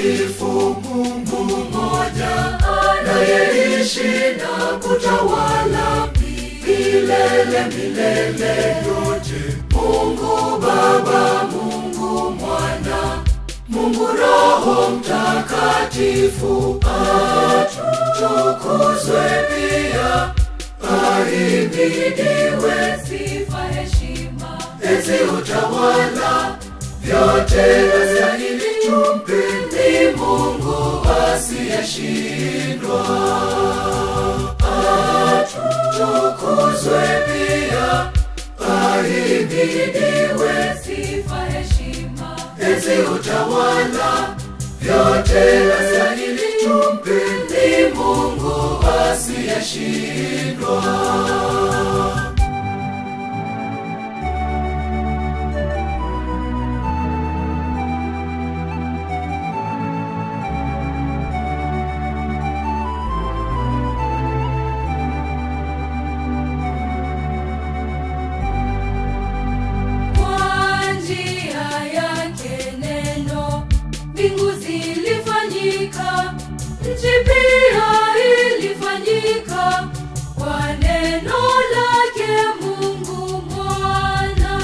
mtakatifu, Mungu mmoja anayeishi na kutawala milele milele yote. Mungu Baba, Mungu Mwana, Mungu Roho Mtakatifu, atukuzwe pia, ahimidiwe sifa heshima enzi utawala vyote astahili tumpe ni Mungu asiyeshindwa. Atukuzwe pia, ahimidiwe sifa heshima enzi utawala vyote astahili tumpe ni Mungu asiyeshindwa. kwa njia yake neno mbingu zilifanyika nchi pia ilifanyika kwa neno lake mungu mwana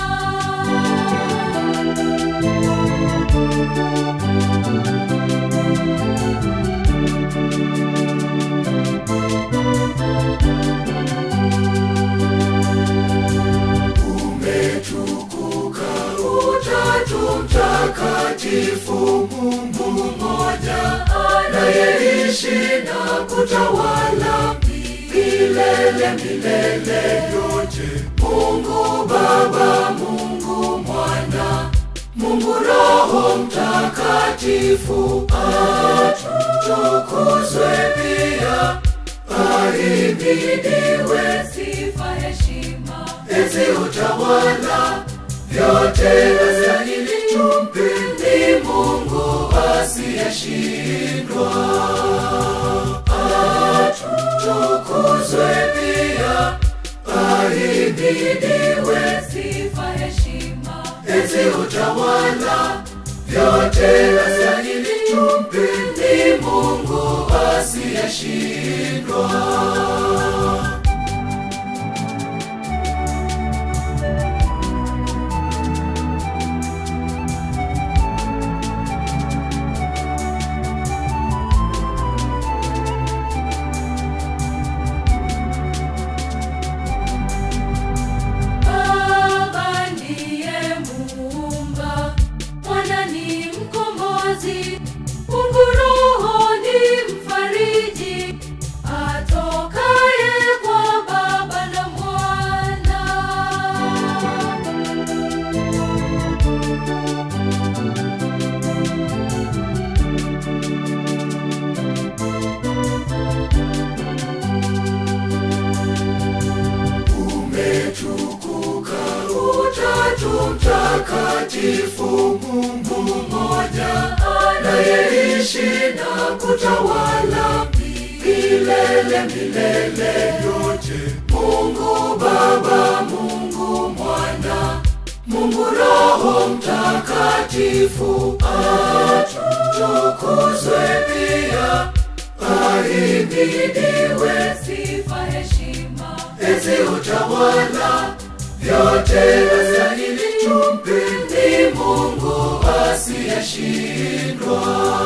umetukuka utatu mtakatifu mungu mmoja anayeishi na kutawala milele milele yote mungu baba mungu mwana mungu roho mtakatifu atukuzwe pia ahimidiwe sifa heshima enzi utawala vyote astahili tumpe ni Mungu asiyeshindwa. Atukuzwe pia, ahimidiwe sifa heshima enzi utawala vyote astahili tumpe ni Mungu asiyeshindwa. Baba ndiye muumba, Mwana ni mkombozi, Mungu Roho ni mfariji, atokaye kwa Baba na Mwana. umetukuka utatu mtakatifu mungu mmoja anayeishi na kutawala milele milele yote mungu baba mungu mwana mungu roho mtakatifu atukuzwe pia ahimidiwe Sifa heshima enzi utawala vyote astahili tumpe ni Mungu asiyeshindwa.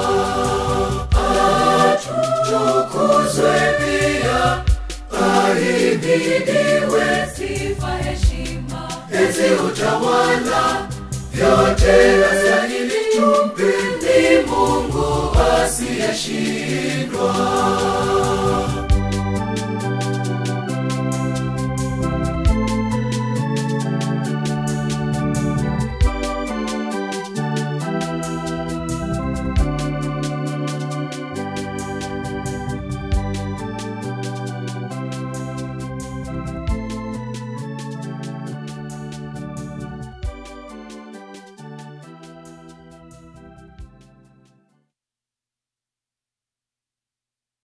Atukuzwe pia, ahimidiwe sifa heshima enzi utawala vyote astahili tumpe ni Mungu asiyeshindwa.